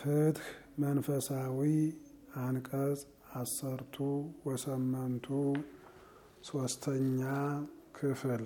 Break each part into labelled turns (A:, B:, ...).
A: ፍትህ መንፈሳዊ አንቀጽ አሰርቱ ወሰመንቱ ሶስተኛ ክፍል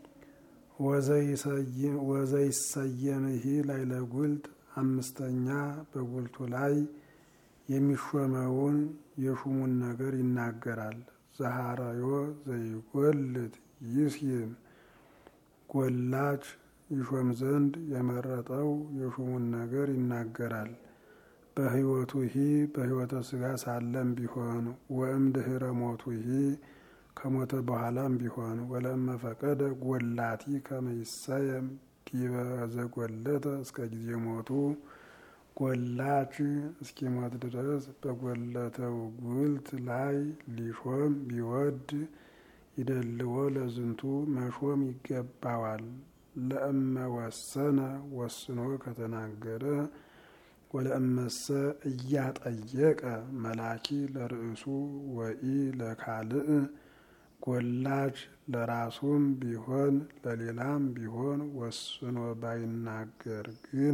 A: ወዘይሰየምሂ ላይ ለጉልት አምስተኛ በጉልቱ ላይ የሚሾመውን የሹሙን ነገር ይናገራል። ዘሐረዮ ዘይጎልት ይስይም ጎላች ይሾም ዘንድ የመረጠው የሹሙን ነገር ይናገራል። በሕይወቱ ሂ በሕይወተ ሥጋ ሳለም ቢሆን ወእም ድህረ ሞቱ ሂ ከሞተ በኋላም ቢሆን ወለእመ ፈቀደ ጎላቲ ከመይሰየም ዲበ ዘጎለተ እስከ ጊዜ ሞቱ ጎላች እስኪሞት ድረስ በጎለተው ጉልት ላይ ሊሾም ቢወድ ይደልዎ ለዝንቱ መሾም ይገባዋል። ለእመ ወሰነ ወስኖ ከተናገረ ወለእመሰ እያጠየቀ መላኪ ለርእሱ ወኢ ለካልእ ጎላች ለራሱም ቢሆን ለሌላም ቢሆን ወስኖ ባይናገር ግን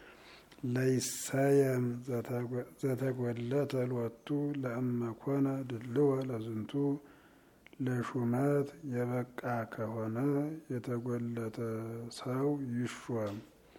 A: ለይሰየም ዘተጎለተ ሎቱ ለእመኮነ ድልወ ለዝንቱ ለሹመት የበቃ ከሆነ የተጎለተ ሰው ይሾም።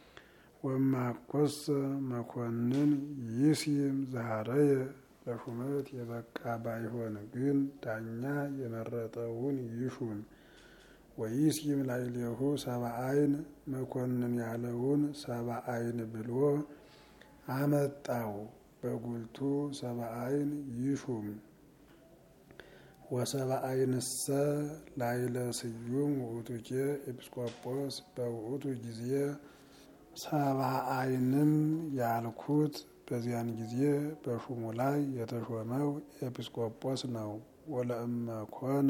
A: ወማኮሰ መኮንን ይስይም ዛረየ ለሹመት የበቃ ባይሆን ግን ዳኛ የመረጠውን ይሹም። ወይስይም ላዕሌሁ ሰብአ ዓይን መኮንን ያለውን ሰብአ ዓይን ብሎ አመጣው። በጉልቱ ሰብአ ዓይን ይሹም። ወሰብአ ዓይንሰ ላዕለ ስዩም ውእቱኬ ኤጲስቆጶስ በውእቱ ጊዜ ሰብአ ዓይንም ያልኩት በዚያን ጊዜ በሹሙ ላይ የተሾመው ኤጲስቆጶስ ነው። ወለእመ ኮነ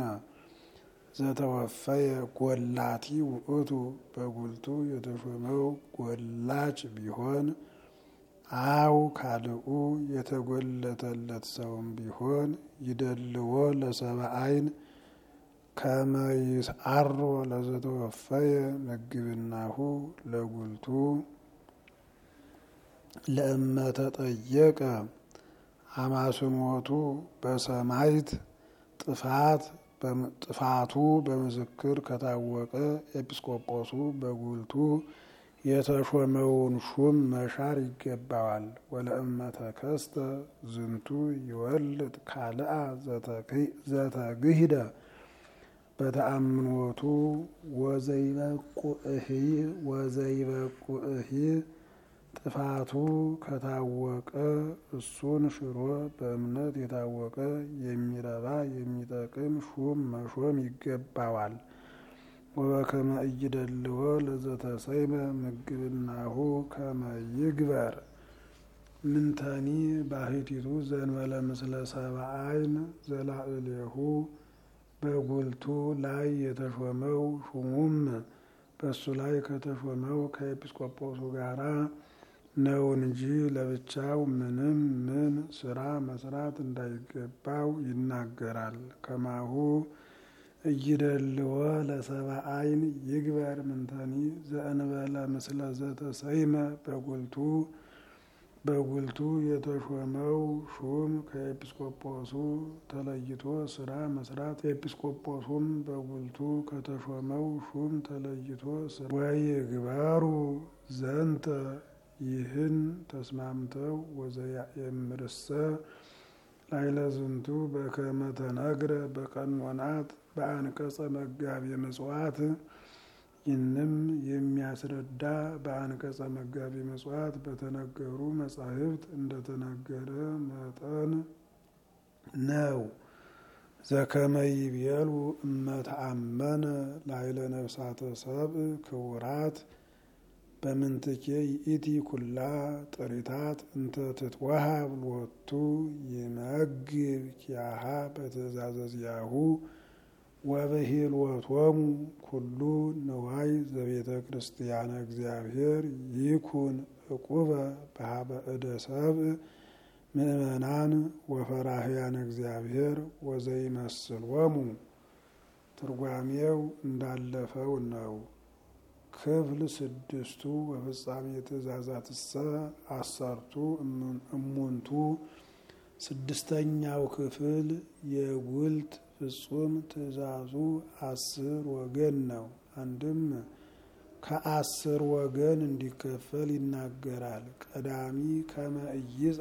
A: ዘተወፈየ ጎላቲ ውእቱ በጉልቱ የተሾመው ጎላች ቢሆን አው ካልኡ የተጎለተለት ሰውም ቢሆን ይደልዎ ለሰብአ ዓይን ከመይስዓሮ ለዘተወፈየ ምግብናሁ ለጉልቱ ለእመ ተጠየቀ አማስሞቱ በሰማይት ጥፋት ጥፋቱ በምስክር ከታወቀ ኤጲስቆጶሱ በጉልቱ የተሾመውን ሹም መሻር ይገባዋል። ወለእመ ተከስተ ዝንቱ ይወልድ ካልአ ዘተግሂደ በተአምኖቱ ወዘይበቁእሂ ወዘይበቁእሂ ጥፋቱ ከታወቀ እሱን ሽሮ በእምነት የታወቀ የሚረባ የሚጠቅም ሹም መሾም ይገባዋል። ወበከመ ኢይደልዎ ለዘተሰይመ ምግብናሁ ከመ ይግበር ምንተኒ ባሕቲቱ ዘእንበለ ምስለ ሰብአ ዓይን ዘላዕሌሁ በጉልቱ ላይ የተሾመው ሹሙም በእሱ ላይ ከተሾመው ከኤጲስቆጶሱ ጋራ ነው እንጂ ለብቻው ምንም ምን ስራ መስራት እንዳይገባው ይናገራል። ከማሁ እይደልዎ ለሰብአ ዓይን ይግበር ምንተኒ ዘእንበለ ምስለ ዘተሰይመ በጉልቱ በጉልቱ የተሾመው ሹም ከኤጲስቆጶሱ ተለይቶ ስራ መስራት ኤጲስቆጶሱም በጉልቱ ከተሾመው ሹም ተለይቶ ስራ ወይግበሩ ዘንተ ይህን ተስማምተው ወዘያእምርሰ ላዕለ ዝንቱ በከመ ተነግረ በቀኖናት በአንቀጸ መጋቢ ምጽዋት ይህንም የሚያስረዳ በአንቀጸ መጋቢ ምጽዋት በተነገሩ መጻሕፍት እንደተነገረ መጠን ነው። ዘከመ ይቤሉ እመተአመነ ላዕለ ነፍሳተ ሰብእ ክቡራት በምንትኬ ይእቲ ኩላ ጥሪታት እንተ ትትወሃብ ሎቱ ይመግብ ኪያሃ በትእዛዘ ዚአሁ ወበሂልወቶሙ ኩሉ ንዋይ ዘቤተ ክርስቲያነ እግዚአብሔር ይኩን ዕቁበ በሀበ እደ ሰብእ ምእመናን ወፈራህያን እግዚአብሔር ወዘይመስሎሙ ትርጓሜው እንዳለፈው ነው። ክፍል ስድስቱ በፍጻሜ ትእዛዛትሰ አሰርቱ እሙንቱ ስድስተኛው ክፍል የጉልት ፍጹም ትእዛዙ አስር ወገን ነው። አንድም ከአስር ወገን እንዲከፈል ይናገራል። ቀዳሚ ከመ ኢይጻ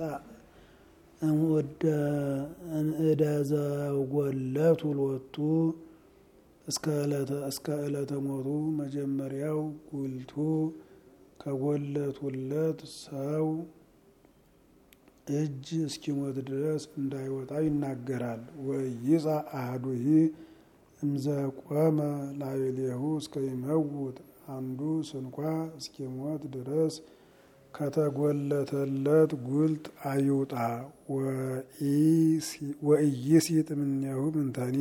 A: እምእደ ዘጎለቱ ሎቱ እስከ ዕለተ ሞቱ መጀመሪያው ጉልቱ ከጎለቱለት ሰው እጅ እስኪሞት ድረስ እንዳይወጣ ይናገራል። ወይጻ አህዱሂ እምዘቆመ ላዕሌሁ እስከ ይመውት አንዱ ስንኳ እስኪሞት ድረስ ከተጎለተለት ጉልት አይውጣ። ወኢይሲጥ እምኔሁ ምንተኒ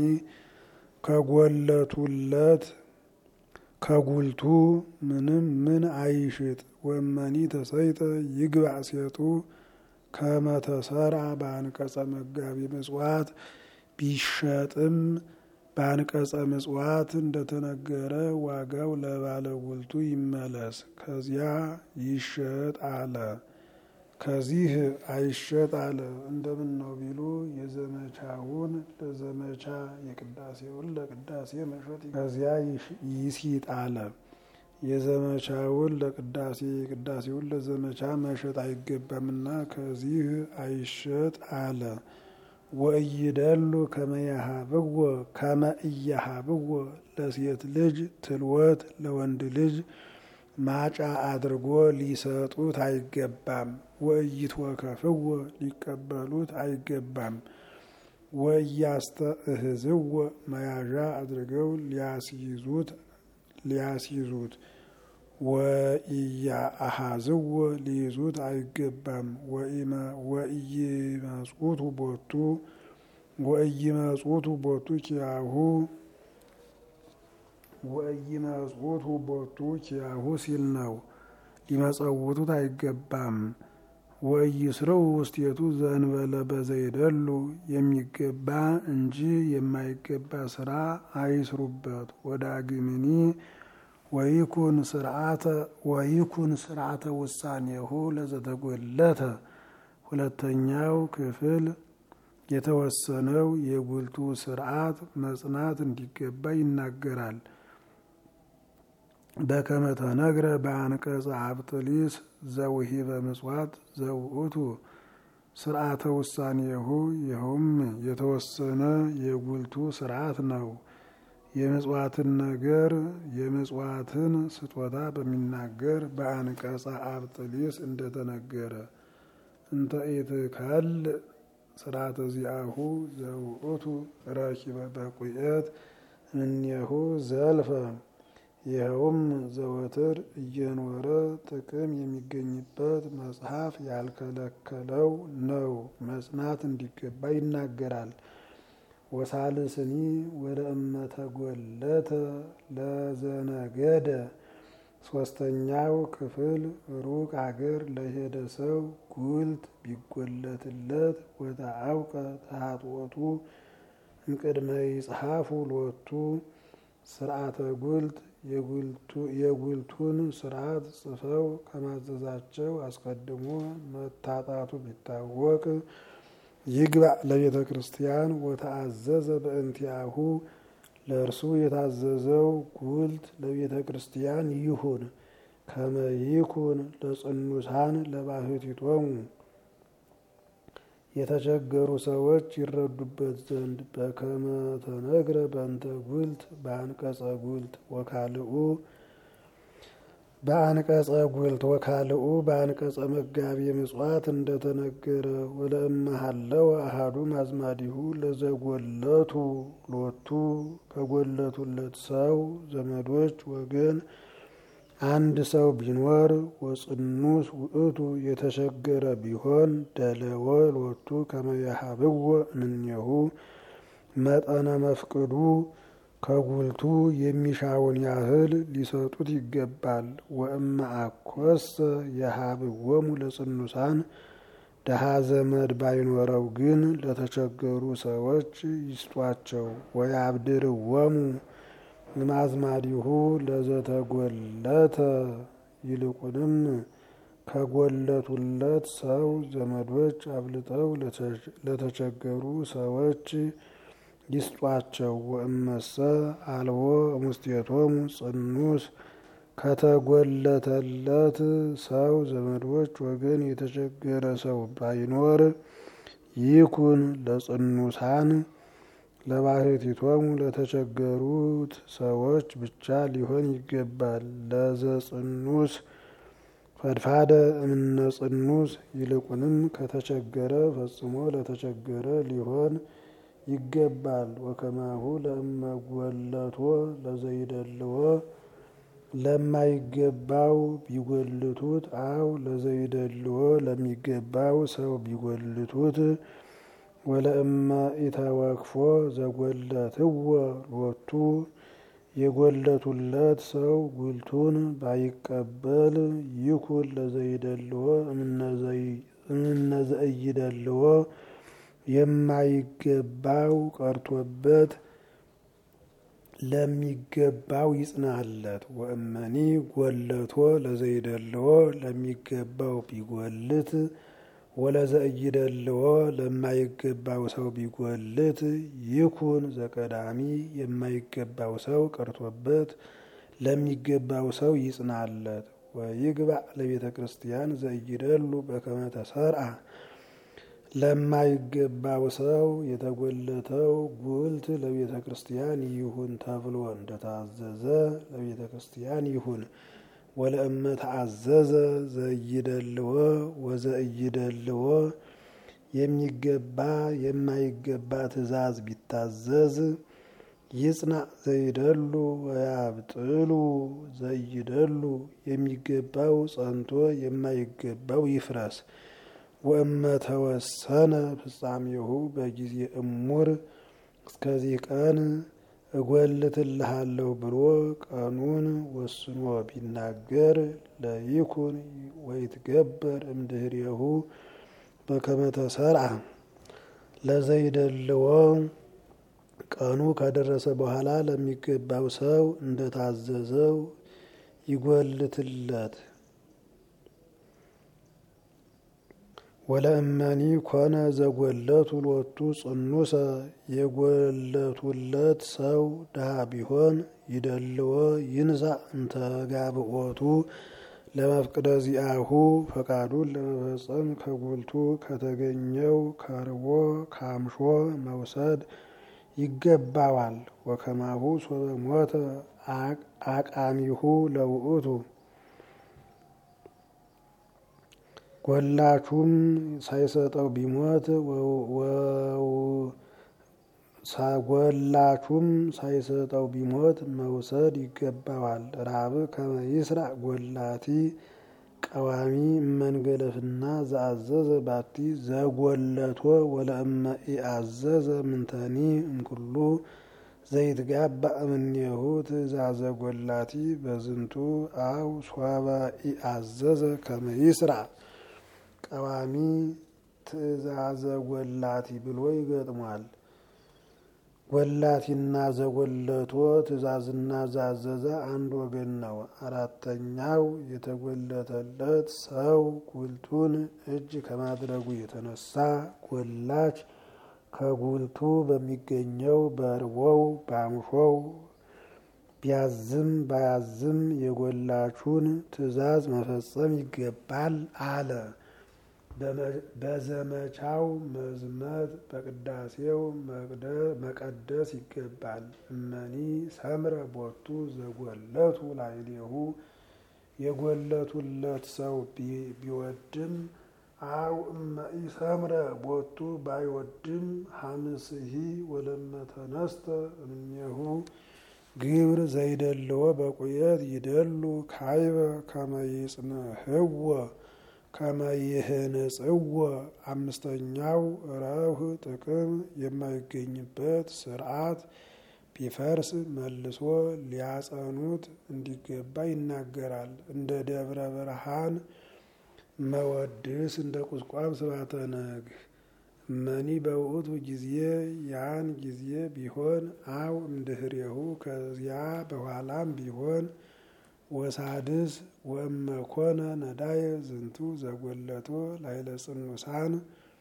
A: ከጎለቱለት ከጉልቱ ምንም ምን አይሽጥ። ወመኒ ተሰይጠ ይግባእ ሴጡ ከመተሰርዓ በአንቀጸ መጋቢ ምጽዋት ቢሸጥም በአንቀጸ ምጽዋት እንደተነገረ ዋጋው ለባለ ጉልቱ ይመለስ። ከዚያ ይሸጥ አለ። ከዚህ አይሸጥ አለ። እንደምን ነው ቢሉ የዘመቻውን ለዘመቻ የቅዳሴውን ለቅዳሴ መሸጥ ከዚያ ይሲጥ አለ። የዘመቻውን ለቅዳሴ የቅዳሴውን ለዘመቻ መሸጥ አይገባምና ከዚህ አይሸጥ አለ። ወእይደሉ ከመያሃብዎ ከመ እያሃብዎ ለሴት ልጅ ትልወት ለወንድ ልጅ ማጫ አድርጎ ሊሰጡት አይገባም። ወእይትወከፍዎ ሊቀበሉት አይገባም። ወእያስተእህዝዎ መያዣ አድርገው ሊያስይዙት ሊያስይዙት ወኢያአሃዝዎ ሊይዙት አይገባም። ወኢይመጽኡቱ ቦቱ ወኢይመጽኡቱ ቦቱ ኪያሁ ወኢይመጽኡቱ ቦቱ ኪያሁ ሲል ነው። ሊመጸውቱት አይገባም። ወኢይስረው ውስቴቱ ዘእንበለ በዘይደሉ የሚገባ እንጂ የማይገባ ስራ አይስሩበት። ወዳግምኒ ወይኩን ስርዓተ ወይኩን ስርዓተ ውሳኔሁ ለዘተጎለተ ሁለተኛው ክፍል የተወሰነው የጉልቱ ስርዓት መጽናት እንዲገባ ይናገራል። በከመ ተነግረ በአንቀጸ አብጥሊስ ዘውሂበ ምጽዋት ዘውእቱ ስርዓተ ውሳኔሁ ይኸውም የተወሰነ የጉልቱ ስርዓት ነው። የምጽዋትን ነገር የምጽዋትን ስጦታ በሚናገር በአንቀጸ አብጥሊስ እንደተነገረ እንተ ኢትከል ስርዓተ ዚአሁ ዘውእቱ ረኪበ በቁየት እምኔሁ ዘልፈ ይኸውም ዘወትር እየኖረ ጥቅም የሚገኝበት መጽሐፍ ያልከለከለው ነው። መጽናት እንዲገባ ይናገራል። ወሳልስኒ ወደ እመተጎለተ ለዘነገደ ሶስተኛው ክፍል ሩቅ አገር ለሄደ ሰው ጉልት ቢጎለትለት ወተአውቀ ተሃጥወቱ እምቅድመ ይጽሐፉ ሎቱ ስርዓተ ጉልት የጉልቱን ስርዓት ጽፈው ከማዘዛቸው አስቀድሞ መታጣቱ ቢታወቅ ይግባእ ለቤተ ክርስቲያን ወተአዘዘ በእንቲአሁ ለእርሱ የታዘዘው ጉልት ለቤተ ክርስቲያን ይሁን። ከመ ይኩን ለጽኑሳን ለባህቲቶሙ የተቸገሩ ሰዎች ይረዱበት ዘንድ በከመ ተነግረ በእንተ ጉልት በአንቀጸ ጉልት ወካልኡ በአንቀጸ ጉልት ወካልኡ በአንቀጸ መጋቢ ምጽዋት እንደተነገረ ወለእመሃለው አሃዱ ማዝማዲሁ ለዘጎለቱ ሎቱ ከጎለቱለት ሰው ዘመዶች ወገን አንድ ሰው ቢኖር ወጽኑስ ውእቱ የተቸገረ ቢሆን ደለወ ሎቱ ከመያሃብዎ እምኔሁ መጠነ መፍቅዱ ከጉልቱ የሚሻውን ያህል ሊሰጡት ይገባል። ወእመ አኮሰ የሃብዎሙ ለጽኑሳን ደሃ ዘመድ ባይኖረው ግን ለተቸገሩ ሰዎች ይስጧቸው። ወያብድርዎሙ ማዝማዲሁ ለዘተጎለተ ይልቁንም ከጎለቱለት ሰው ዘመዶች አብልጠው ለተቸገሩ ሰዎች ይስጧቸው። ወእመሰ አልቦ እሙስቴቶሙ ጽኑስ ከተጎለተለት ሰው ዘመዶች ወገን የተቸገረ ሰው ባይኖር ይኩን ለጽኑሳን ለባሕቲቶሙ ለተቸገሩት ሰዎች ብቻ ሊሆን ይገባል። ለዘጽኑስ ፈድፋደ እምነ ጽኑስ ይልቁንም ከተቸገረ ፈጽሞ ለተቸገረ ሊሆን ይገባል። ወከማሁ ለእመጎለቶ ለዘይደልዎ ለማይገባው ቢጎልቱት አው ለዘይደልዎ ለሚገባው ሰው ቢጎልቱት ወለእመ ኢተወክፎ ዘጎለትዎ ሎቱ የጎለቱለት ሰው ጉልቱን ባይቀበል ይኩን ለዘይደልዎ እምነዘእይደልዎ የማይገባው ቀርቶበት ለሚገባው ይጽናለት። ወእመኒ ጎለቶ ለዘይደልዎ ለሚገባው ቢጎልት ወለዘእይደልዎ ለማይገባው ሰው ቢጎልት ይኩን ዘቀዳሚ የማይገባው ሰው ቀርቶበት ለሚገባው ሰው ይጽናለት። ወይግባእ ለቤተ ክርስቲያን ዘእይደሉ በከመ ተሰርአ ለማይገባው ሰው የተጎለተው ጉልት ለቤተ ክርስቲያን ይሁን ተብሎ እንደታዘዘ ለቤተ ክርስቲያን ይሁን። ወለእመ ተአዘዘ ዘእይደልዎ ወዘእይደልዎ የሚገባ የማይገባ ትእዛዝ ቢታዘዝ ይጽናዕ ዘይደሉ ወያብጥሉ ዘይደሉ የሚገባው ጸንቶ የማይገባው ይፍረስ። ወእመ ተወሰነ ፍጻሜሁ በጊዜ እሙር እስከዚህ ቀን እጎልትልሃለሁ ብሎ ቀኑን ወስኖ ቢናገር ለይኩን ወይትገበር እምድህሬሁ በከመ ተሰርዐ ለዘይደልዎ ቀኑ ከደረሰ በኋላ ለሚገባው ሰው እንደታዘዘው ይጎልትለት። ወለእመኒ ኮነ ዘጎለቱ ሎቱ ጽኑሰ የጎለቱለት ሰው ድሃ ቢሆን ይደልዎ ይንሳእ እንተ ጋብኦቱ ለመፍቅደ ዚአሁ ፈቃዱን ለመፈጸም ከጉልቱ ከተገኘው ከርቦ ካምሾ መውሰድ ይገባዋል። ወከማሁ ሶበ ሞተ አቃሚሁ ለውእቱ ጎላቹም ሳይሰጠው ቢሞት ጎላቹም ሳይሰጠው ቢሞት መውሰድ ይገባዋል። ራብ ከመ ይስራዕ ጎላቲ ቀዋሚ እመንገለፍና ዘአዘዘ ባቲ ዘጎለቶ ወለእመ ኢአዘዘ ምንተኒ እምኩሉ ዘይትጋባእ እምኔሁ ትእዛዘ ጎላቲ በዝንቱ አው ሶበ ኢአዘዘ ከመ ይስራዕ ቀዋሚ ትእዛዘ ጎላቲ ብሎ ይገጥሟል። ጎላቲና ዘጎለቶ ትእዛዝና ዛዘዘ አንድ ወገን ነው። አራተኛው የተጎለተለት ሰው ጉልቱን እጅ ከማድረጉ የተነሳ ጎላች ከጉልቱ በሚገኘው በርቦው ባምሾው ቢያዝም ባያዝም የጎላቹን ትእዛዝ መፈጸም ይገባል አለ። በዘመቻው መዝመት በቅዳሴው መቀደስ ይገባል። እመኒ ሰምረ ቦቱ ዘጎለቱ ላዕሌሁ የጎለቱለት ሰው ቢወድም አው እመ ኢሰምረ ቦቱ ባይወድም ሀምስሂ ወለመ ተነስተ እምኔሁ ግብር ዘይደልዎ በቁየት ይደሉ ካይበ ከመ ይጽንሕዎ ከመ ይህንጽዎ። አምስተኛው ረብህ ጥቅም የማይገኝበት ስርዓት ቢፈርስ መልሶ ሊያጸኑት እንዲገባ ይናገራል። እንደ ደብረ ብርሃን መወድስ እንደ ቁስቋም ስባተ ነግህ እመኒ በውእቱ ጊዜ ያን ጊዜ ቢሆን አው እምድህሬሁ ከዚያ በኋላም ቢሆን ወሳድስ ወእመኮነ ነዳየ ዝንቱ ዘጎለቶ ላይለ ጽኑሳን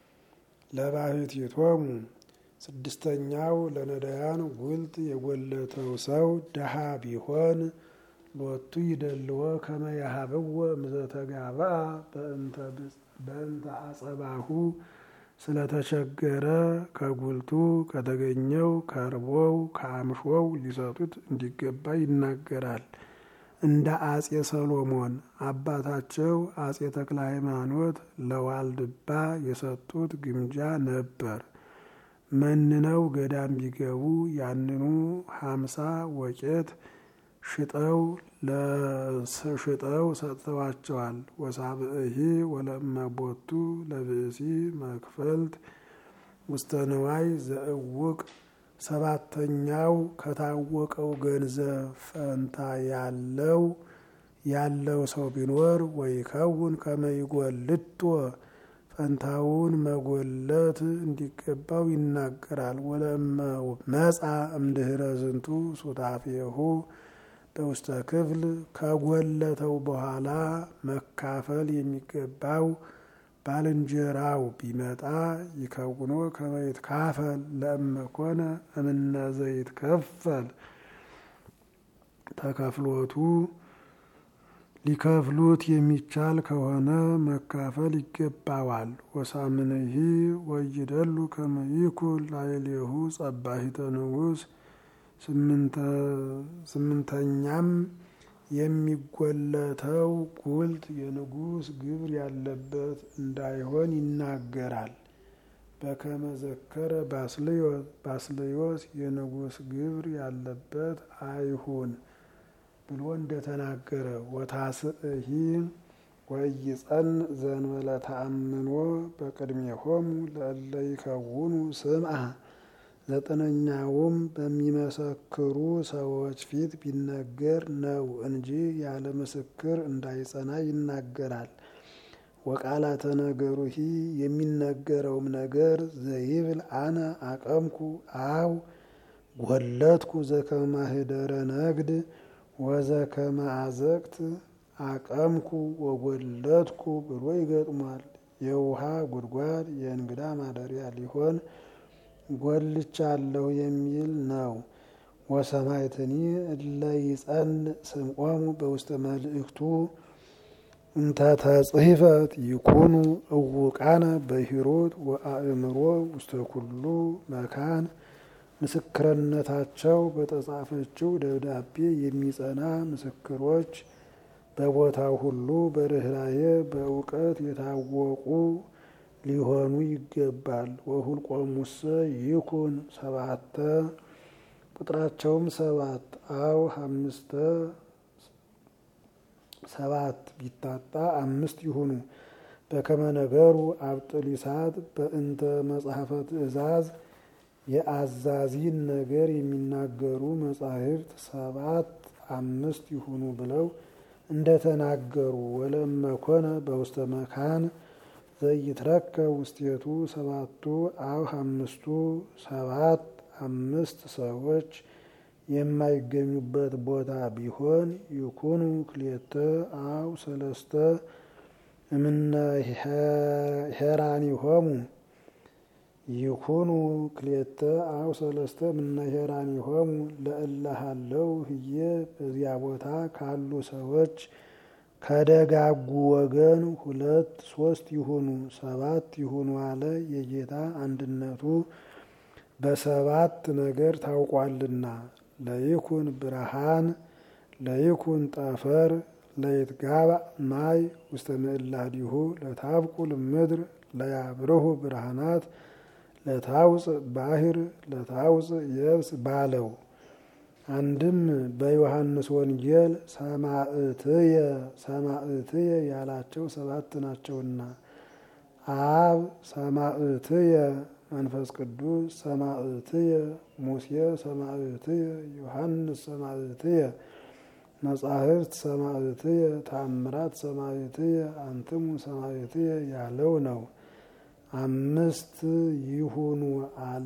A: ለባሕቲቶሙ ስድስተኛው ለነዳያን ጉልት የጎለተው ሰው ደሃ ቢሆን ሎቱ ይደልዎ ከመ ያሀብዎ እምዘተጋብአ በእንተ አጸባሁ ስለተቸገረ ከጉልቱ ከተገኘው ከርቦው ከአምሾው ሊሰጡት እንዲገባ ይናገራል። እንደ አጼ ሰሎሞን አባታቸው አጼ ተክለ ሃይማኖት ለዋልድባ የሰጡት ግምጃ ነበር። መንነው ገዳም ቢገቡ ያንኑ ሀምሳ ወቄት ሽጠው ለሽጠው ሰጥተዋቸዋል። ወሳብእሂ ወለመቦቱ ለብእሲ መክፈልት ውስተ ንዋይ ዘእውቅ ሰባተኛው ከታወቀው ገንዘብ ፈንታ ያለው ያለው ሰው ቢኖር ወይከውን ከመይጎልቶ ፈንታውን መጎለት እንዲገባው ይናገራል። ወለመ መጻ እምድህረ ዝንቱ ሱታፌሁ በውስተ ክፍል ከጎለተው በኋላ መካፈል የሚገባው ባልንጀራው ቢመጣ ይከውኖ ከመይት ካፈል ለእመኮነ እምነ ዘይት ከፈል ተከፍሎቱ ሊከፍሉት የሚቻል ከሆነ መካፈል ይገባዋል። ወሳምንሂ ወይደሉ ከመይኩል ላይሌሁ ጸባሂተ ንጉስ ስምንተኛም የሚጎለተው ጉልት የንጉስ ግብር ያለበት እንዳይሆን ይናገራል። በከመ ዘከረ ባስልዮስ ባስልዮስ የንጉስ ግብር ያለበት አይሁን ብሎ እንደተናገረ ወታስእሂ ወይጸን ዘንበለ ተአምኖ በቅድሜሆሙ ለእለ ይከውኑ ስምዐ ዘጠነኛውም በሚመሰክሩ ሰዎች ፊት ቢነገር ነው እንጂ ያለ ምስክር እንዳይጸና ይናገራል። ወቃላተ ነገሩሂ የሚነገረውም ነገር ዘይብል አነ አቀምኩ አው ጎለትኩ ዘከመ ማህደረ ነግድ ወዘከመ አዘቅት አቀምኩ ወጎለትኩ ብሎ ይገጥሟል። የውሃ ጉድጓድ የእንግዳ ማደሪያ ሊሆን ጎልቻለሁ የሚል ነው። ወሰማይትኒ እለ ይጸን ስምዖሙ በውስተ መልእክቱ እንተ ተጽሕፈት ይኩኑ እውቃነ በሂሩት ወአእምሮ ውስተ ኩሉ መካን ምስክርነታቸው በተጻፈችው ደብዳቤ የሚጸና ምስክሮች በቦታው ሁሉ በርኅራኄ በእውቀት የታወቁ ሊሆኑ ይገባል። ወሁልቆሙሰ ይኩን ሰባተ ቁጥራቸውም ሰባት አው አምስተ ሰባት ቢታጣ አምስት ይሁኑ። በከመ ነገሩ አብጥሊሳት በእንተ መጽሐፈ ትእዛዝ የአዛዚን ነገር የሚናገሩ መጻሕፍት ሰባት አምስት ይሁኑ ብለው እንደተናገሩ ወለመኮነ በውስተ መካን ዘይትረከብ ውስቴቱ ሰባቱ አው አምስቱ ሰባት አምስት ሰዎች የማይገኙበት ቦታ ቢሆን ይኩኑ ክልኤተ አው ሰለስተ እምነ ሄራኒሆሙ ይኩኑ ክልኤተ አው ሰለስተ እምነ ሄራኒሆሙ ለእለ ሀለው ህዬ በዚያ ቦታ ካሉ ሰዎች ከደጋጉ ወገን ሁለት ሶስት ይሁኑ ሰባት ይሁኑ አለ። የጌታ አንድነቱ በሰባት ነገር ታውቋልና ለይኩን ብርሃን ለይኩን ጠፈር ለይትጋባእ ማይ ውስተ ምዕላዲሁ ለታብቁል ምድር ለያብርሁ ብርሃናት ለታውፅእ ባሕር ለታውፅእ የብስ ባለው አንድም በዮሐንስ ወንጌል ሰማዕትየ ሰማዕትየ ያላቸው ሰባት ናቸውና አብ ሰማዕትየ መንፈስ ቅዱስ ሰማዕትየ ሙሴ ሰማዕትየ ዮሐንስ ሰማዕትየ መጻሕፍት ሰማዕትየ ታምራት ሰማዕትየ አንትሙ ሰማዕትየ ያለው ነው። አምስት ይሁኑ አለ።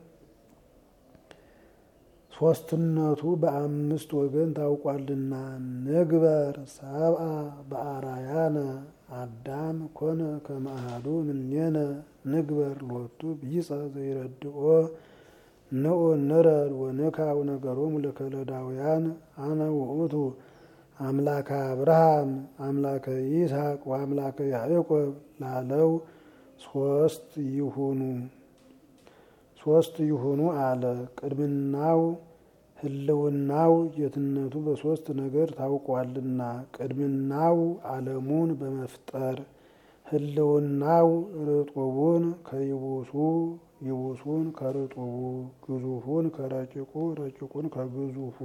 A: ሶስትነቱ በአምስት ወገን ታውቋልና ንግበር ሰብአ በአራያነ አዳም ኮነ ከመአሃዱ እምኔነ ንግበር ሎቱ ቢጸ ዘይረድኦ ንዑ ንረድ ወንካው ነገሮሙ ለከለዳውያን አነ ውእቱ አምላከ አብርሃም አምላከ ይስሐቅ ወአምላከ ያዕቆብ ላለው ሶስት ይሁኑ ሶስት ይሁኑ አለ። ቅድምናው ህልውናው ጌትነቱ በሶስት ነገር ታውቋልና ቅድምናው ዓለሙን በመፍጠር ህልውናው ርጡቡን ከይቡሱ ይቡሱን ከርጡቡ ግዙፉን ከረቂቁ ረቂቁን ከግዙፉ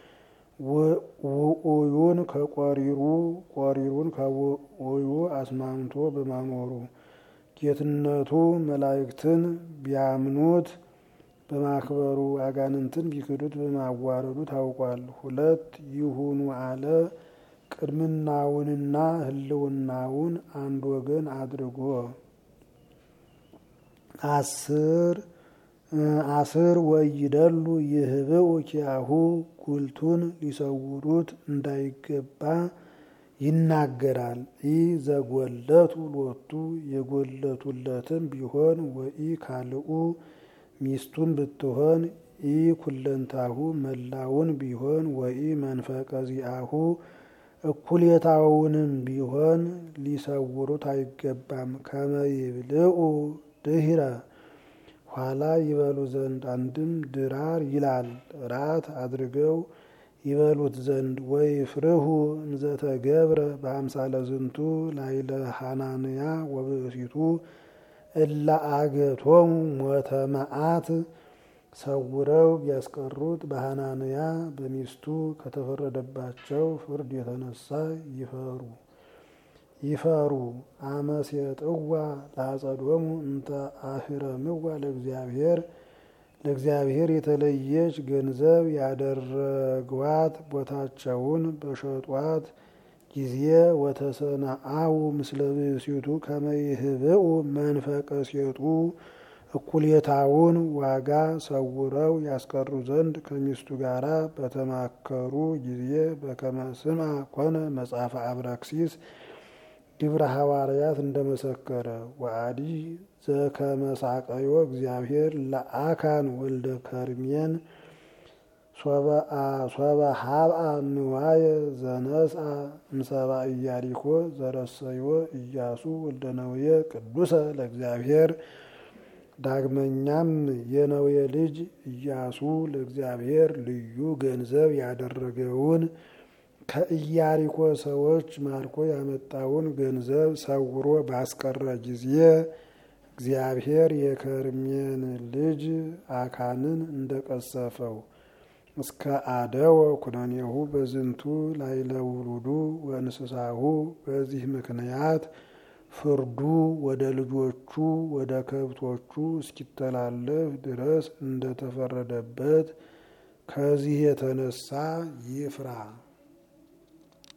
A: ውኡዩን ከቆሪሩ ቆሪሩን ከውኡዩ አስማምቶ በማኖሩ ጌትነቱ መላእክትን ቢያምኑት በማክበሩ አጋንንትን ቢክዱት በማዋረዱ ታውቋል። ሁለት ይሁኑ አለ። ቅድምናውንና ህልውናውን አንድ ወገን አድርጎ አስር አስር ወይደሉ ይህብኡ ኪያሁ ጉልቱን ሊሰውሩት እንዳይገባ ይናገራል። ኢ ዘጎለቱ ሎቱ የጎለቱለትም ቢሆን ወኢ ካልኡ ሚስቱን ብትሆን ኢ ኩለንታሁ መላውን ቢሆን ወኢ መንፈቀ ዚአሁ እኩሌታውንም ቢሆን ሊሰውሩት አይገባም። ከመይብልኡ ድህረ ኋላ ይበሉ ዘንድ አንድም ድራር ይላል ራት አድርገው ይበሉት ዘንድ ወይ ፍርሁ እንዘተገብረ በአምሳለ ዝንቱ ላይለ ሐናንያ ወብእሲቱ እላ አገቶሙ ሞተ መዓት ሰውረው ቢያስቀሩት በሐናንያ በሚስቱ ከተፈረደባቸው ፍርድ የተነሳ ይፈሩ ይፈሩ አመሴጥዋ ለአጸዶሙ እንተ አህረምዋ ለእግዚአብሔር ለእግዚአብሔር የተለየች ገንዘብ ያደረጓት ቦታቸውን በሸጧት ጊዜ ወተሰናአው ምስለ ብእሲቱ ከመይህብኡ መንፈቀ ሴጡ እኩሌታውን ዋጋ ሰውረው ያስቀሩ ዘንድ ከሚስቱ ጋር በተማከሩ ጊዜ በከመ ስምዐ ኮነ መጽሐፈ አብራክሲስ ግብረ ሐዋርያት እንደመሰከረ ወአዲ ዘከመሳቀዮ እግዚአብሔር ለአካን ወልደ ከርሜን ሶበ ሀብአ ንዋየ ዘነስአ እምሰባ ኢያሪኮ ዘረሰዮ ኢያሱ ወልደ ነውየ ቅዱሰ ለእግዚአብሔር ዳግመኛም የነዌ ልጅ ኢያሱ ለእግዚአብሔር ልዩ ገንዘብ ያደረገውን ከኢያሪኮ ሰዎች ማርኮ ያመጣውን ገንዘብ ሰውሮ ባስቀረ ጊዜ እግዚአብሔር የከርሜን ልጅ አካንን እንደቀሰፈው እስከ አደወ ኩነኔሁ በዝንቱ ላይለ ውሉዱ ወእንስሳሁ በዚህ ምክንያት ፍርዱ ወደ ልጆቹ ወደ ከብቶቹ እስኪተላለፍ ድረስ እንደተፈረደበት ከዚህ የተነሳ ይፍራ።